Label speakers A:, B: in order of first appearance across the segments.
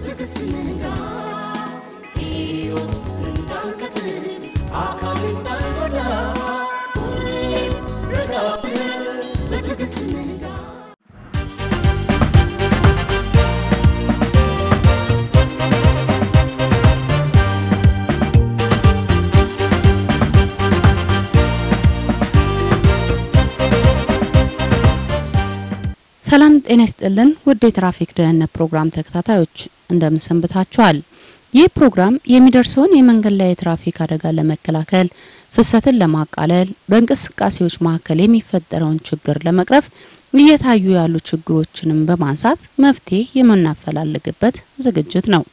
A: በትዕግስት ንጋ ሕይወት እንዳንቀጥል አካል እንዳንጎዳ ሁሌም ረጋ ብለን በትዕግስት ንጋ
B: ሰላም ጤና ይስጥልን ውድ የትራፊክ ደህንነት ፕሮግራም ተከታታዮች እንደምን ሰንብታችኋል? ይህ ፕሮግራም የሚደርሰውን የመንገድ ላይ የትራፊክ አደጋ ለመከላከል ፍሰትን ለማቃለል በእንቅስቃሴዎች መካከል የሚፈጠረውን ችግር ለመቅረፍ እየታዩ ያሉ ችግሮችንም በማንሳት መፍትሄ የምናፈላልግበት ዝግጅት ነው።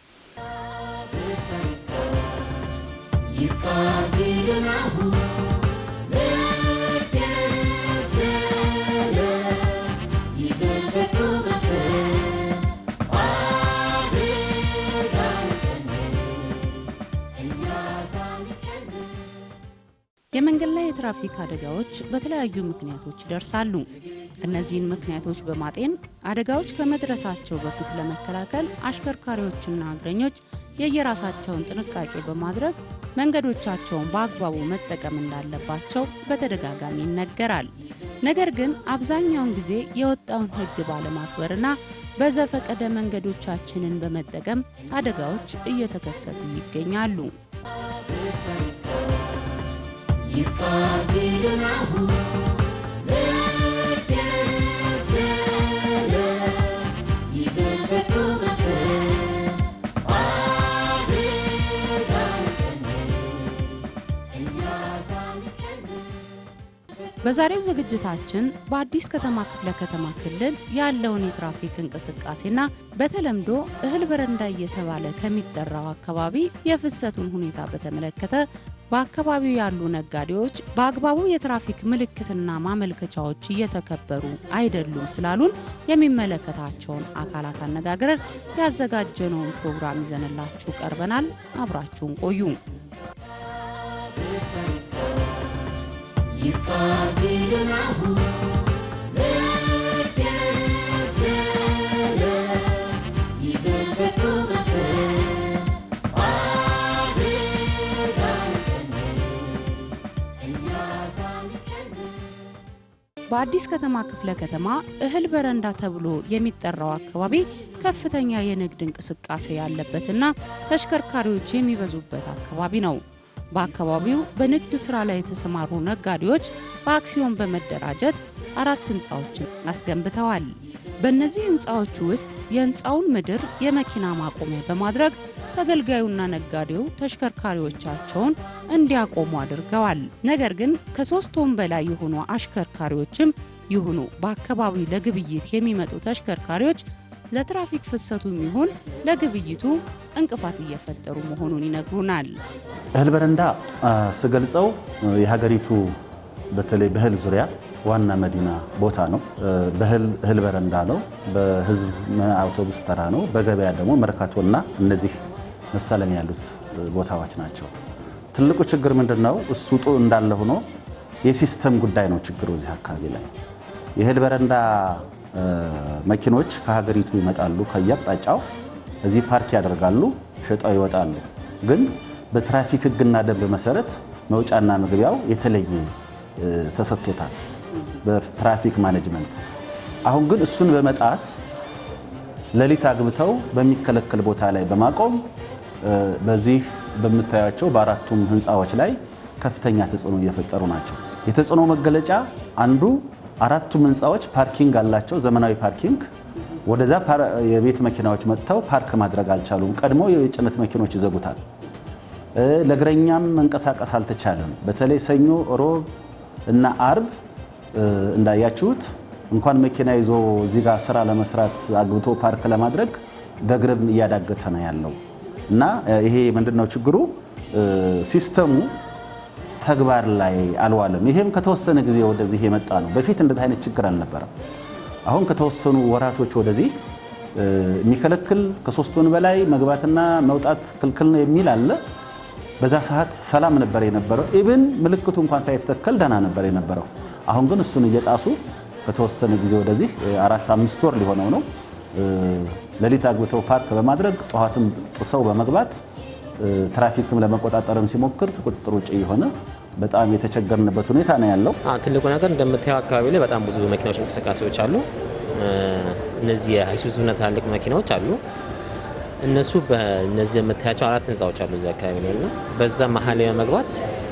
B: የመንገድ ላይ የትራፊክ አደጋዎች በተለያዩ ምክንያቶች ይደርሳሉ። እነዚህን ምክንያቶች በማጤን አደጋዎች ከመድረሳቸው በፊት ለመከላከል አሽከርካሪዎችና እግረኞች የየራሳቸውን ጥንቃቄ በማድረግ መንገዶቻቸውን በአግባቡ መጠቀም እንዳለባቸው በተደጋጋሚ ይነገራል። ነገር ግን አብዛኛውን ጊዜ የወጣውን ሕግ ባለማክበርና በዘፈቀደ መንገዶቻችንን በመጠቀም አደጋዎች እየተከሰቱ ይገኛሉ። በዛሬው ዝግጅታችን በአዲስ ከተማ ክፍለ ከተማ ክልል ያለውን የትራፊክ እንቅስቃሴና በተለምዶ እህል በረንዳ እየተባለ ከሚጠራው አካባቢ የፍሰቱን ሁኔታ በተመለከተ በአካባቢው ያሉ ነጋዴዎች በአግባቡ የትራፊክ ምልክትና ማመልከቻዎች እየተከበሩ አይደሉም ስላሉን የሚመለከታቸውን አካላት አነጋግረን ያዘጋጀነውን ፕሮግራም ይዘንላችሁ ቀርበናል። አብራችሁን ቆዩ። በአዲስ ከተማ ክፍለ ከተማ እህል በረንዳ ተብሎ የሚጠራው አካባቢ ከፍተኛ የንግድ እንቅስቃሴ ያለበትና ተሽከርካሪዎች የሚበዙበት አካባቢ ነው። በአካባቢው በንግድ ስራ ላይ የተሰማሩ ነጋዴዎች በአክሲዮን በመደራጀት አራት ህንፃዎችን አስገንብተዋል። በእነዚህ ህንፃዎች ውስጥ የህንፃውን ምድር የመኪና ማቆሚያ በማድረግ ተገልጋዩና ነጋዴው ተሽከርካሪዎቻቸውን እንዲያቆሙ አድርገዋል። ነገር ግን ከሶስት ወን በላይ የሆኑ አሽከርካሪዎችም ይሁኑ በአካባቢው ለግብይት የሚመጡ ተሽከርካሪዎች ለትራፊክ ፍሰቱም ይሁን ለግብይቱ እንቅፋት እየፈጠሩ መሆኑን ይነግሩናል።
C: እህል በረንዳ ስገልጸው የሀገሪቱ በተለይ በእህል ዙሪያ ዋና መዲና ቦታ ነው። በእህል በረንዳ ነው። በህዝብ አውቶቡስ ተራ ነው። በገበያ ደግሞ መርካቶና እነዚህ መሳለም ያሉት ቦታዎች ናቸው። ትልቁ ችግር ምንድን ነው? እሱ ጡ እንዳለ ሆኖ የሲስተም ጉዳይ ነው ችግሩ እዚህ አካባቢ ላይ የእህል በረንዳ መኪኖች ከሀገሪቱ ይመጣሉ ከየአቅጣጫው እዚህ ፓርክ ያደርጋሉ፣ ሸጠው ይወጣሉ። ግን በትራፊክ ሕግና ደንብ መሰረት መውጫና መግቢያው የተለየ ተሰጥቶታል በትራፊክ ማኔጅመንት። አሁን ግን እሱን በመጣስ ሌሊት አግብተው በሚከለከል ቦታ ላይ በማቆም በዚህ በምታያቸው በአራቱም ህንፃዎች ላይ ከፍተኛ ተጽዕኖ እየፈጠሩ ናቸው። የተጽዕኖ መገለጫ አንዱ አራቱም ህንፃዎች ፓርኪንግ አላቸው፣ ዘመናዊ ፓርኪንግ። ወደዛ የቤት መኪናዎች መጥተው ፓርክ ማድረግ አልቻሉም። ቀድሞ የጭነት መኪኖች ይዘጉታል። ለእግረኛም መንቀሳቀስ አልተቻለም። በተለይ ሰኞ፣ ሮብ እና አርብ እንዳያችሁት እንኳን መኪና ይዞ እዚህ ጋር ስራ ለመስራት አግብቶ ፓርክ ለማድረግ በእግርም እያዳገተ ነው ያለው እና ይሄ ምንድነው ችግሩ? ሲስተሙ ተግባር ላይ አልዋለም። ይሄም ከተወሰነ ጊዜ ወደዚህ የመጣ ነው። በፊት እንደዚህ አይነት ችግር አልነበረም። አሁን ከተወሰኑ ወራቶች ወደዚህ የሚከለክል ከሶስት ወን በላይ መግባትና መውጣት ክልክል ነው የሚል አለ። በዛ ሰዓት ሰላም ነበር የነበረው። ኢብን ምልክቱ እንኳን ሳይተከል ደህና ነበር የነበረው። አሁን ግን እሱን እየጣሱ ከተወሰነ ጊዜ ወደዚህ አራት አምስት ወር ሊሆነው ነው ሌሊት አግብተው ፓርክ በማድረግ ጠዋትም ጥሰው በመግባት ትራፊክም ለመቆጣጠርም ሲሞክር ቁጥጥር ውጭ የሆነ በጣም የተቸገርንበት ሁኔታ ነው ያለው።
D: አዎ፣ ትልቁ ነገር እንደምታየው አካባቢ ላይ በጣም ብዙ መኪናዎች እንቅስቃሴዎች አሉ። እነዚህ የአይሱዙና ትላልቅ መኪናዎች አሉ። እነሱ በእነዚህ የምታያቸው አራት ህንፃዎች አሉ እዚህ አካባቢ ላይ እና በዛ መሀል ላይ በመግባት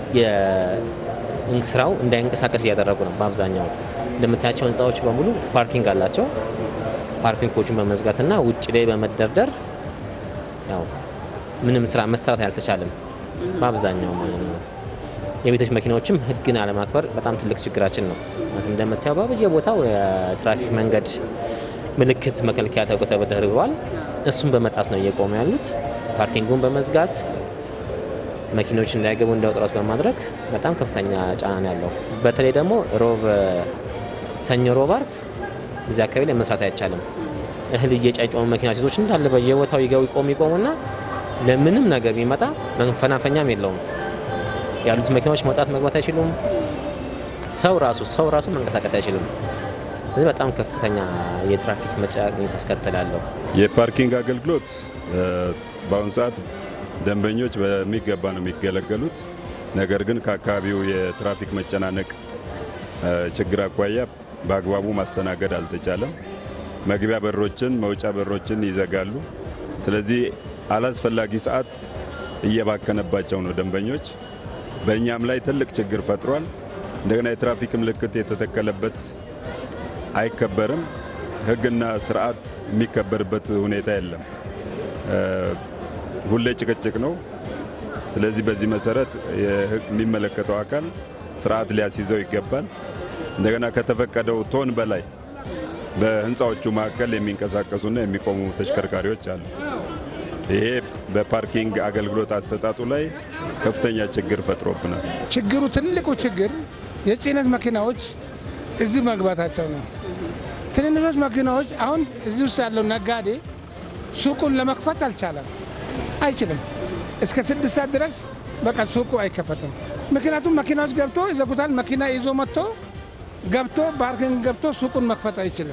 D: ስራው እንዳይንቀሳቀስ እያደረጉ ነው። በአብዛኛው እንደምታያቸው ህንፃዎች በሙሉ ፓርኪንግ አላቸው። ፓርኪንጎቹን በመዝጋትና ውጭ ላይ በመደርደር ያው ምንም ስራ መስራት አልተቻለም በአብዛኛው ማለት ነው። የቤቶች መኪናዎችም ህግን አለማክበር በጣም ትልቅ ችግራችን ነው። እንደምታየው በየቦታው የትራፊክ መንገድ ምልክት መከልከያ ተብሎ ተደርገዋል። እሱን በመጣስ ነው እየቆሙ ያሉት። ፓርኪንጉን በመዝጋት መኪኖች እንዳይገቡ እንዳይወጥረት በማድረግ በጣም ከፍተኛ ጫና ነው ያለው። በተለይ ደግሞ ሮብ፣ ሰኞ፣ ሮብ፣ አርብ እዚህ አካባቢ ላይ መስራት አይቻልም። እህል እየጫጫኑ መኪና ሴቶች እንዳለ በየቦታው ይገቡ ይቆሙ ይቆሙና ለምንም ነገር ቢመጣ መፈናፈኛም የለውም። ያሉት መኪናዎች መውጣት መግባት አይችሉም። ሰው ራሱ ሰው ራሱ መንቀሳቀስ አይችልም። ስለዚህ በጣም ከፍተኛ የትራፊክ መጨናነቅ ያስከትላለሁ።
E: የፓርኪንግ አገልግሎት በአሁኑ ሰዓት ደንበኞች በሚገባ ነው የሚገለገሉት። ነገር ግን ከአካባቢው የትራፊክ መጨናነቅ ችግር አኳያ በአግባቡ ማስተናገድ አልተቻለም። መግቢያ በሮችን፣ መውጫ በሮችን ይዘጋሉ። ስለዚህ አላስፈላጊ ሰዓት እየባከነባቸው ነው ደንበኞች። በእኛም ላይ ትልቅ ችግር ፈጥሯል። እንደገና የትራፊክ ምልክት የተተከለበት አይከበርም። ሕግና ስርዓት የሚከበርበት ሁኔታ የለም። ሁሌ ጭቅጭቅ ነው። ስለዚህ በዚህ መሰረት የሚመለከተው አካል ስርዓት ሊያስይዘው ይገባል። እንደገና ከተፈቀደው ቶን በላይ በህንፃዎቹ መካከል የሚንቀሳቀሱና የሚቆሙ ተሽከርካሪዎች አሉ። ይሄ በፓርኪንግ አገልግሎት አሰጣጡ ላይ ከፍተኛ ችግር ፈጥሮብናል።
F: ችግሩ ትልቁ ችግር የጭነት መኪናዎች እዚህ መግባታቸው ነው። ትንንሾች መኪናዎች አሁን እዚህ ውስጥ ያለው ነጋዴ ሱቁን ለመክፈት አልቻለም፣ አይችልም። እስከ ስድስት ሰዓት ድረስ በቃ ሱቁ አይከፈትም። ምክንያቱም መኪናዎች ገብቶ ይዘጉታል። መኪና ይዞ መጥቶ ገብቶ ፓርኪንግ ገብቶ ሱቁን መክፈት አይችልም።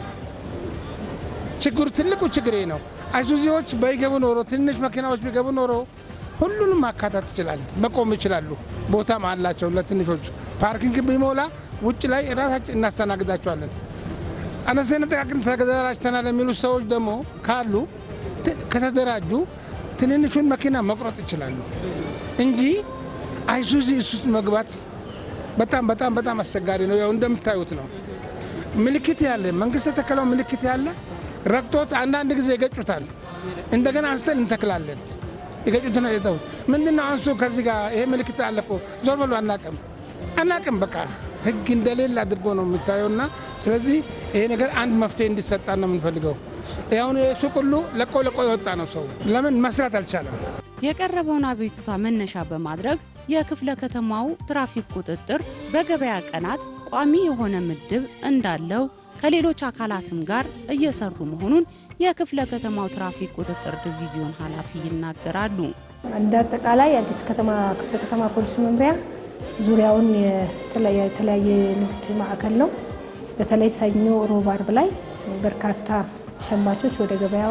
F: ችግሩ ትልቁ ችግር ይሄ ነው። አይሱዚዎች ባይገቡ ኖሮ ትንሽ መኪናዎች ቢገቡ ኖሮ ሁሉንም ማካተት ይችላል፣ መቆም ይችላሉ። ቦታም አላቸው ለትንሾቹ። ፓርኪንግ ቢሞላ ውጭ ላይ ራሳችን እናስተናግዳቸዋለን። አነስተኛ ጥቃቅን ተደራጅተናል የሚሉት ሰዎች ደግሞ ካሉ ከተደራጁ ትንንሹን መኪና መቁረጥ ይችላሉ እንጂ አይሱዚ እሱስ መግባት በጣም በጣም በጣም አስቸጋሪ ነው። ያው እንደምታዩት ነው። ምልክት ያለ መንግስት የተከለው ምልክት ያለ ረግጦት አንዳንድ ጊዜ ይገጩታል። እንደገና አንስተን እንተክላለን። የገጩት ነው የተው ምንድን ነው አንሱ ከዚህ ጋር ይሄ ምልክት አለ እኮ ዞር በሉ አናቅም አናቅም በቃ ህግ እንደሌለ አድርጎ ነው የሚታየውና ስለዚህ ይሄ ነገር አንድ መፍትሄ እንዲሰጣ ነው የምንፈልገው። አሁን ሱቅ ሁሉ ለቆ ለቆ የወጣ ነው ሰው ለምን መስራት አልቻለም?
B: የቀረበውን አቤቱታ መነሻ በማድረግ የክፍለ ከተማው ትራፊክ ቁጥጥር በገበያ ቀናት ቋሚ የሆነ ምድብ እንዳለው ከሌሎች አካላትም ጋር እየሰሩ መሆኑን የክፍለ ከተማው ትራፊክ ቁጥጥር ዲቪዚዮን ኃላፊ ይናገራሉ።
G: እንደ አጠቃላይ የአዲስ ከተማ ክፍለ ከተማ ፖሊስ መምሪያ ዙሪያውን የተለያየ ንግድ ማዕከል ነው። በተለይ ሰኞ፣ ሮብ፣ አርብ ላይ በርካታ ሸማቾች ወደ ገበያው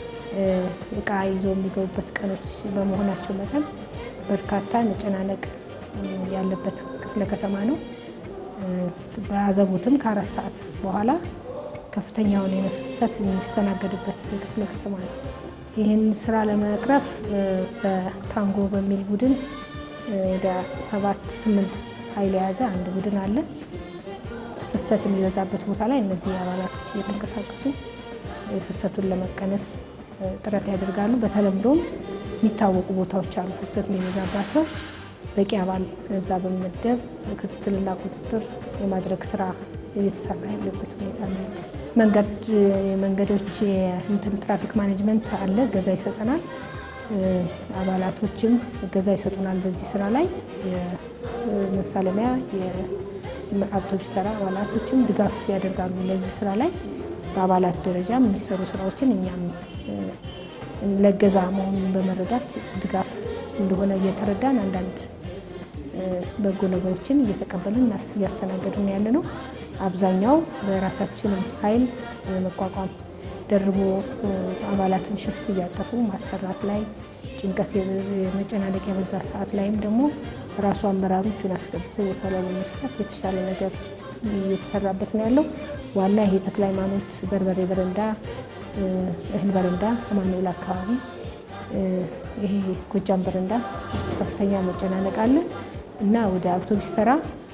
G: እቃ ይዘው የሚገቡበት ቀኖች በመሆናቸው መጠን በርካታ መጨናነቅ ያለበት ክፍለ ከተማ ነው። በአዘቦትም ከአራት ሰዓት በኋላ ከፍተኛውን የፍሰት የሚስተናገድበት ክፍለ ከተማ ነው። ይህን ስራ ለመቅረፍ በታንጎ በሚል ቡድን ወደ ሰባት ስምንት ኃይል የያዘ አንድ ቡድን አለ። ፍሰት የሚበዛበት ቦታ ላይ እነዚህ አባላቶች እየተንቀሳቀሱ ፍሰቱን ለመቀነስ ጥረት ያደርጋሉ። በተለምዶም የሚታወቁ ቦታዎች አሉ ፍሰት የሚበዛባቸው በቂ አባል እዛ በመመደብ ክትትልና ቁጥጥር የማድረግ ስራ እየተሰራ ያለበት ሁኔታ ነው ያለው። መንገድ መንገዶች እንትን ትራፊክ ማኔጅመንት አለ፣ እገዛ ይሰጠናል። አባላቶችም እገዛ ይሰጡናል። በዚህ ስራ ላይ የመሳለሚያ የአውቶቡስ ተራ አባላቶችም ድጋፍ ያደርጋሉ። ለዚህ ስራ ላይ በአባላት ደረጃም የሚሰሩ ስራዎችን እኛም ለገዛ መሆኑን በመረዳት ድጋፍ እንደሆነ እየተረዳን አንዳንድ በጎ ነገሮችን እየተቀበልን እያስተናገድን ያለ ነው። አብዛኛው በራሳችንም ኃይል የመቋቋም ደርቦ አባላትን ሽፍት እያጠፉ ማሰራት ላይ ጭንቀት፣ የመጨናነቅ የበዛ ሰዓት ላይም ደግሞ ራሱ አመራሩ እጁን አስገብቶ ቦታ ላይ በመስራት የተሻለ ነገር እየተሰራበት ነው ያለው። ዋና ይሄ ተክለ ሃይማኖት በርበሬ በረንዳ፣ እህል በረንዳ አማኑኤል አካባቢ ይሄ ጎጃም በረንዳ ከፍተኛ መጨናነቅ አለ እና ወደ አውቶቡስ ተራ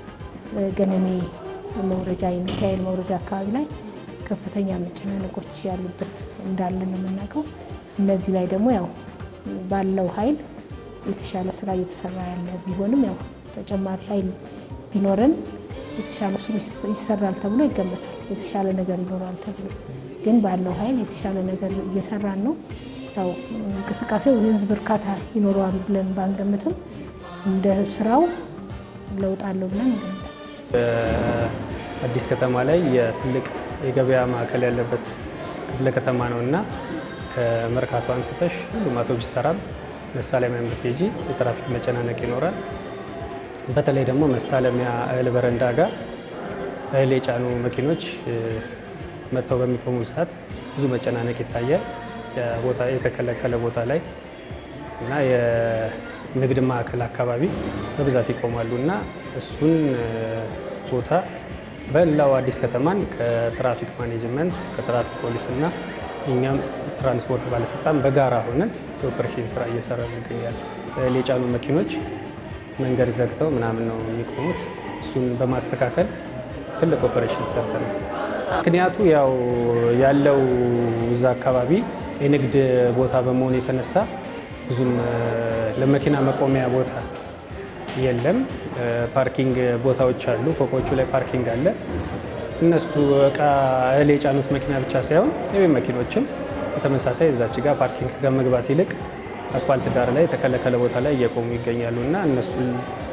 G: ገነሜ መውረጃ የሚካኤል መውረጃ አካባቢ ላይ ከፍተኛ መጨናነቆች ያሉበት እንዳለ ነው የምናውቀው። እነዚህ ላይ ደግሞ ያው ባለው ኃይል የተሻለ ስራ እየተሰራ ያለ ቢሆንም ያው ተጨማሪ ኃይል ቢኖረን የተሻለ ስሩ ይሰራል ተብሎ ይገመታል። የተሻለ ነገር ይኖራል ተብሎ ግን ባለው ኃይል የተሻለ ነገር እየሰራን ነው። ያው እንቅስቃሴው የህዝብ እርካታ ይኖረዋል ብለን ባንገምትም እንደ ስራው ለውጥ አለው ብለን እንገምታለን።
H: አዲስ ከተማ ላይ የትልቅ የገበያ ማዕከል ያለበት ክፍለ ከተማ ነው እና ከመርካቶ አንስተሽ ሁሉም አውቶቡስ ተራም መሳለሚያ ብትሄጂ የትራፊክ መጨናነቅ ይኖራል። በተለይ ደግሞ መሳለሚያ እህል በረንዳ ጋር እህል የጫኑ መኪኖች መጥተው በሚቆሙ ሰዓት ብዙ መጨናነቅ ይታያል። ቦታ የተከለከለ ቦታ ላይ እና የንግድ ማዕከል አካባቢ በብዛት ይቆማሉ እና እሱን ቦታ በላው አዲስ ከተማን ከትራፊክ ማኔጅመንት ከትራፊክ ፖሊስ እና እኛም ትራንስፖርት ባለስልጣን በጋራ ሆነን የኦፐሬሽን ስራ እየሰራ እንገኛለን። እህል የጫኑ መኪኖች መንገድ ዘግተው ምናምን ነው የሚቆሙት። እሱን በማስተካከል ትልቅ ኦፐሬሽን ሰርተናል። ምክንያቱ ያው ያለው እዛ አካባቢ የንግድ ቦታ በመሆኑ የተነሳ ብዙም ለመኪና መቆሚያ ቦታ የለም። ፓርኪንግ ቦታዎች አሉ፣ ፎቆቹ ላይ ፓርኪንግ አለ። እነሱ እቃ እህል የጫኑት መኪና ብቻ ሳይሆን የቤት መኪኖችም በተመሳሳይ እዛች ጋር ፓርኪንግ ከመግባት ይልቅ አስፋልት ዳር ላይ የተከለከለ ቦታ ላይ እየቆሙ ይገኛሉ እና እነሱን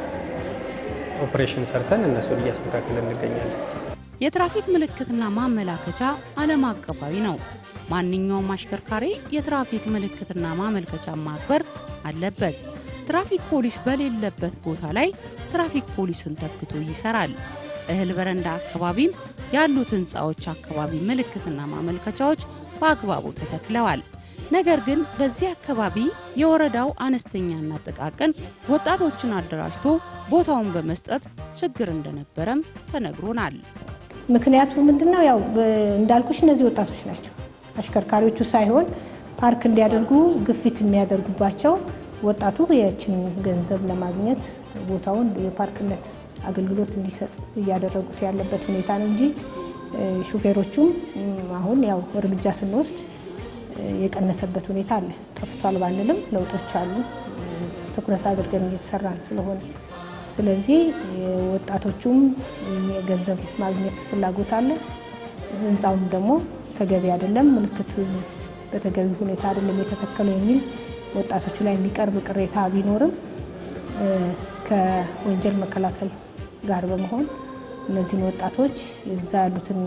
H: ኦፕሬሽን ሰርተን እነሱን እያስተካከልን እንገኛለን።
B: የትራፊክ ምልክትና ማመላከቻ ዓለም አቀፋዊ ነው። ማንኛውም አሽከርካሪ የትራፊክ ምልክትና ማመልከቻ ማክበር አለበት። ትራፊክ ፖሊስ በሌለበት ቦታ ላይ ትራፊክ ፖሊስን ተክቶ ይሰራል። እህል በረንዳ አካባቢም ያሉት ህንፃዎች አካባቢ ምልክትና ማመልከቻዎች በአግባቡ ተተክለዋል። ነገር ግን በዚህ አካባቢ የወረዳው አነስተኛና ጥቃቅን ወጣቶችን አደራጅቶ ቦታውን በመስጠት ችግር እንደነበረም ተነግሮናል።
G: ምክንያቱ ምንድን ነው? ያው እንዳልኩሽ እነዚህ ወጣቶች ናቸው። አሽከርካሪዎቹ ሳይሆን ፓርክ እንዲያደርጉ ግፊት የሚያደርጉባቸው ወጣቱ የችን ገንዘብ ለማግኘት ቦታውን የፓርክነት አገልግሎት እንዲሰጥ እያደረጉት ያለበት ሁኔታ ነው እንጂ ሹፌሮቹም አሁን ያው እርምጃ ስንወስድ የቀነሰበት ሁኔታ አለ። ጠፍቷል ባንልም ለውጦች አሉ። ትኩረት አድርገን እየተሰራን ስለሆነ ስለዚህ ወጣቶቹም የገንዘብ ማግኘት ፍላጎት አለ። ህንፃውም ደግሞ ተገቢ አይደለም፣ ምልክት በተገቢ ሁኔታ አይደለም የተተከለው የሚል ወጣቶቹ ላይ የሚቀርብ ቅሬታ ቢኖርም ከወንጀል መከላከል ጋር በመሆን እነዚህን ወጣቶች እዛ ያሉትን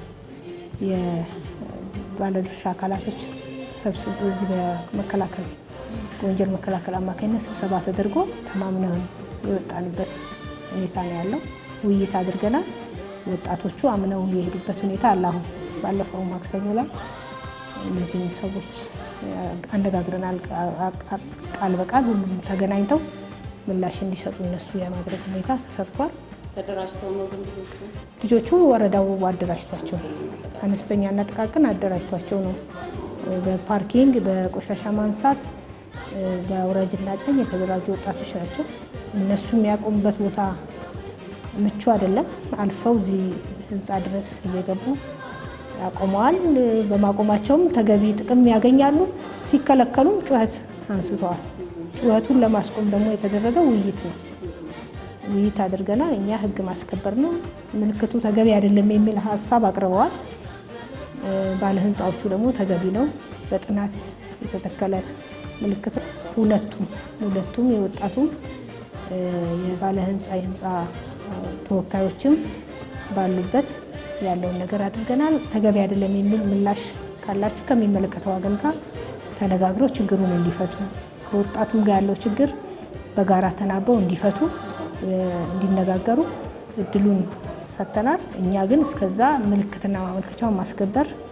G: የባለድርሻ አካላቶች ሰብስብ እዚህ በመከላከል በወንጀል መከላከል አማካኝነት ስብሰባ ተደርጎ ተማምነን የወጣንበት ሁኔታ ነው ያለው። ውይይት አድርገናል። ወጣቶቹ አምነው የሄዱበት ሁኔታ አለ። አሁን ባለፈው ማክሰኞ ላይ እነዚህም ሰዎች አነጋግረናል። ቃል በቃል ሁሉም ተገናኝተው ምላሽ እንዲሰጡ እነሱ የማድረግ ሁኔታ ተሰርቷል። ልጆቹ ወረዳው አደራጅቷቸው ነው። አነስተኛና ጥቃቅን አደራጅቷቸው ነው። በፓርኪንግ በቆሻሻ ማንሳት በአውራጅና ጫኝ የተደራጁ ወጣቶች ናቸው። እነሱ የሚያቆሙበት ቦታ ምቹ አይደለም። አልፈው እዚህ ህንፃ ድረስ እየገቡ ያቆመዋል። በማቆማቸውም ተገቢ ጥቅም ያገኛሉ። ሲከለከሉም ጩኸት አንስተዋል። ጩኸቱን ለማስቆም ደግሞ የተደረገው ውይይት ነው። ውይይት አድርገናል። እኛ ህግ ማስከበር ነው፣ ምልክቱ ተገቢ አይደለም የሚል ሀሳብ አቅርበዋል። ባለ ህንፃዎቹ ደግሞ ተገቢ ነው፣ በጥናት የተተከለ ምልክት ሁለቱም ሁለቱም የወጣቱም የባለ ህንፃ የህንፃ ተወካዮችም ባሉበት ያለውን ነገር አድርገናል። ተገቢ አይደለም የሚል ምላሽ ካላችሁ ከሚመለከተው ወገን ጋር ተነጋግረው ችግሩን እንዲፈቱ ከወጣቱም ጋር ያለው ችግር በጋራ ተናበው እንዲፈቱ እንዲነጋገሩ እድሉን ሰጥተናል። እኛ ግን እስከዛ ምልክትና ማመልከቻውን ማስከበር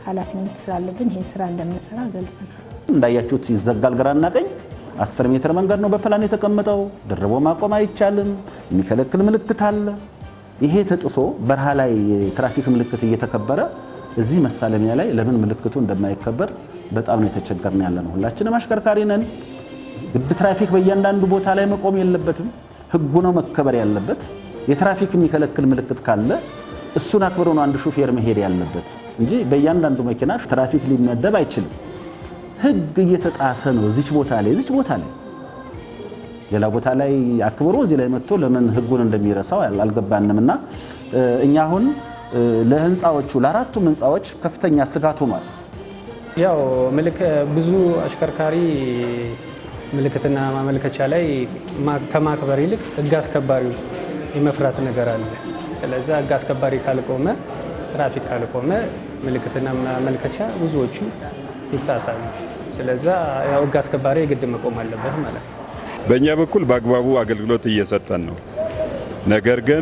G: ኃላፊነት ስላለብን ይህን ስራ እንደምንሰራ ገልጸናል።
C: እንዳያችሁት ይዘጋል ግራና ቀኝ። አስር ሜትር መንገድ ነው በፕላን የተቀመጠው። ድርቦ ማቆም አይቻልም። የሚከለክል ምልክት አለ። ይሄ ተጥሶ በረሃ ላይ የትራፊክ ምልክት እየተከበረ እዚህ መሳለሚያ ላይ ለምን ምልክቱ እንደማይከበር በጣም ነው የተቸገርን ያለ ነው። ሁላችንም አሽከርካሪ ነን። ግድ ትራፊክ በእያንዳንዱ ቦታ ላይ መቆም የለበትም። ህጉ ነው መከበር ያለበት። የትራፊክ የሚከለክል ምልክት ካለ እሱን አክብሮ ነው አንድ ሹፌር መሄድ ያለበት እንጂ በእያንዳንዱ መኪና ትራፊክ ሊመደብ አይችልም። ህግ እየተጣሰ ነው። እዚች ቦታ ላይ እዚች ቦታ ላይ ሌላ ቦታ ላይ አክብሮ እዚህ ላይ መጥቶ ለምን ህጉን እንደሚረሳው አልገባንም። እና እኛ አሁን ለህንፃዎቹ ለአራቱም ህንፃዎች ከፍተኛ ስጋት ሆኗል።
H: ያው ምልክ ብዙ አሽከርካሪ ምልክትና ማመልከቻ ላይ ማ- ከማክበር ይልቅ ህግ አስከባሪው የመፍራት ነገር አለ። ስለዚህ ህግ አስከባሪ ካልቆመ፣ ትራፊክ ካልቆመ ምልክትና ማመልከቻ ብዙዎቹ ይጣሳሉ። ስለዛ ያው ህግ አስከባሪ የግድ መቆም አለበት ማለት ነው።
E: በእኛ በኩል በአግባቡ አገልግሎት እየሰጠን ነው። ነገር ግን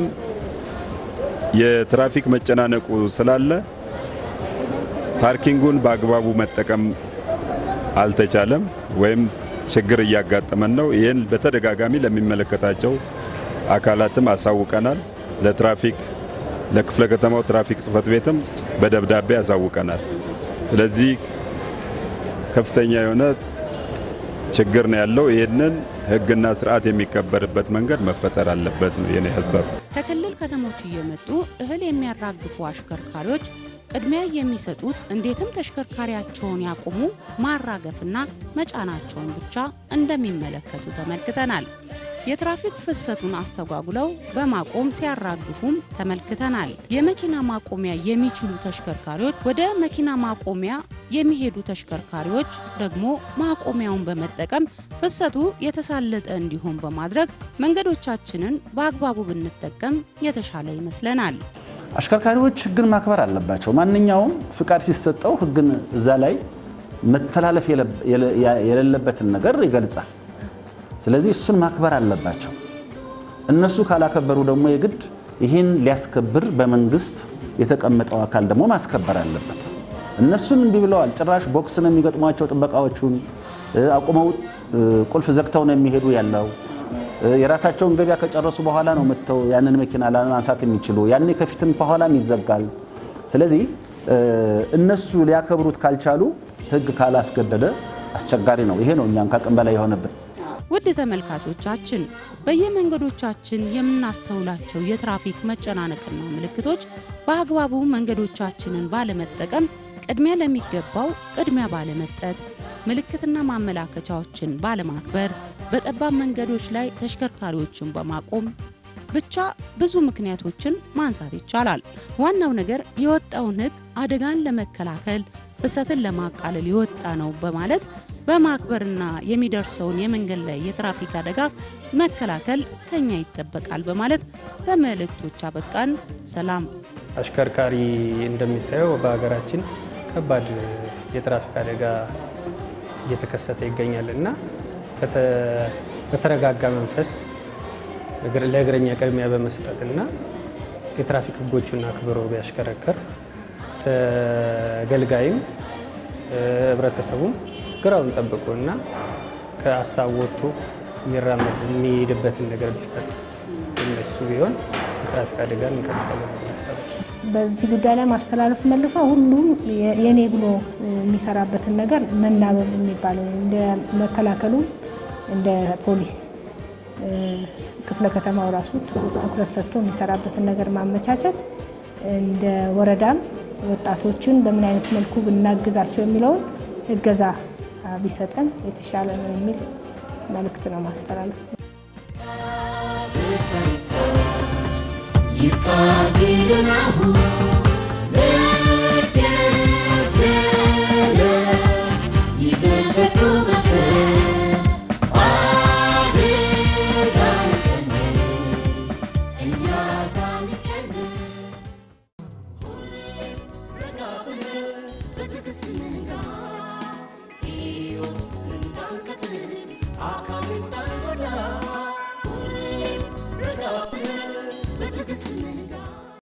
E: የትራፊክ መጨናነቁ ስላለ ፓርኪንጉን በአግባቡ መጠቀም አልተቻለም ወይም ችግር እያጋጠመን ነው። ይህን በተደጋጋሚ ለሚመለከታቸው አካላትም አሳውቀናል። ለትራፊክ ለክፍለ ከተማው ትራፊክ ጽሕፈት ቤትም በደብዳቤ አሳውቀናል። ስለዚህ ከፍተኛ የሆነ ችግር ነው ያለው። ይህንን ህግና ስርዓት የሚከበርበት መንገድ መፈጠር አለበት ነው የኔ ሀሳብ።
B: ከክልል ከተሞች እየመጡ እህል የሚያራግፉ አሽከርካሪዎች ቅድሚያ የሚሰጡት እንዴትም ተሽከርካሪያቸውን ያቆሙ ማራገፍና መጫናቸውን ብቻ እንደሚመለከቱ ተመልክተናል። የትራፊክ ፍሰቱን አስተጓጉለው በማቆም ሲያራግፉም ተመልክተናል። የመኪና ማቆሚያ የሚችሉ ተሽከርካሪዎች ወደ መኪና ማቆሚያ የሚሄዱ ተሽከርካሪዎች ደግሞ ማቆሚያውን በመጠቀም ፍሰቱ የተሳለጠ እንዲሆን በማድረግ መንገዶቻችንን በአግባቡ ብንጠቀም የተሻለ ይመስለናል።
C: አሽከርካሪዎች ህግን ማክበር አለባቸው። ማንኛውም ፍቃድ ሲሰጠው ህግን እዛ ላይ መተላለፍ የሌለበትን ነገር ይገልጻል። ስለዚህ እሱን ማክበር አለባቸው። እነሱ ካላከበሩ ደግሞ የግድ ይህን ሊያስከብር በመንግስት የተቀመጠው አካል ደግሞ ማስከበር አለበት። እነሱን እንዲህ ብለዋል። ጭራሽ ቦክስ ነው የሚገጥሟቸው ጥበቃዎቹን አቁመው ቁልፍ ዘግተው ነው የሚሄዱ ያለው የራሳቸውን ገበያ ከጨረሱ በኋላ ነው መጥተው ያንን መኪና ለማንሳት የሚችሉ ያኔ ከፊትም ከኋላም ይዘጋል። ስለዚህ እነሱ ሊያከብሩት ካልቻሉ ህግ ካላስገደደ አስቸጋሪ ነው። ይሄ ነው እኛም ከአቅም በላይ የሆነብን።
B: ውድ ተመልካቾቻችን በየመንገዶቻችን የምናስተውላቸው የትራፊክ መጨናነቅና ምልክቶች በአግባቡ መንገዶቻችንን ባለመጠቀም ቅድሚያ ለሚገባው ቅድሚያ ባለመስጠት ምልክትና ማመላከቻዎችን ባለማክበር በጠባብ መንገዶች ላይ ተሽከርካሪዎችን በማቆም ብቻ ብዙ ምክንያቶችን ማንሳት ይቻላል። ዋናው ነገር የወጣውን ህግ አደጋን ለመከላከል ፍሰትን ለማቃለል የወጣ ነው በማለት በማክበርና የሚደርሰውን የመንገድ ላይ የትራፊክ አደጋ መከላከል ከኛ ይጠበቃል በማለት በመልእክቶች አበቃን። ሰላም።
H: አሽከርካሪ እንደሚታየው በሀገራችን ከባድ የትራፊክ አደጋ እየተከሰተ ይገኛል እና በተረጋጋ መንፈስ ለእግረኛ ቅድሚያ በመስጠት እና የትራፊክ ህጎቹን አክብሮ ቢያሽከረከር ተገልጋይም ህብረተሰቡም ግራውን ጠብቆ እና ከሀሳብ ወጥቶ የሚራመድ የሚሄድበትን ነገር ቢፈጠር እነሱ ቢሆን የትራፊክ አደጋ እንቀንሳለን ሀሳብ
G: በዚህ ጉዳይ ላይ ማስተላለፍ መልፈ ሁሉም የኔ ብሎ የሚሰራበትን ነገር መናበብ የሚባለው እንደ መከላከሉ እንደ ፖሊስ ክፍለ ከተማው ራሱ ትኩረት ሰጥቶ የሚሰራበትን ነገር ማመቻቸት እንደ ወረዳም ወጣቶችን በምን አይነት መልኩ ብናግዛቸው የሚለውን እገዛ ቢሰጠን የተሻለ ነው የሚል መልእክት ነው ማስተላለፍ።
A: ይቃቢልናሁ ለገዘለ ይዘልበቱ መንፈስ አደጋን ቀንስ እኛ ሳንቀንስ ረጋ ብለን በትዕግስት እንንዳ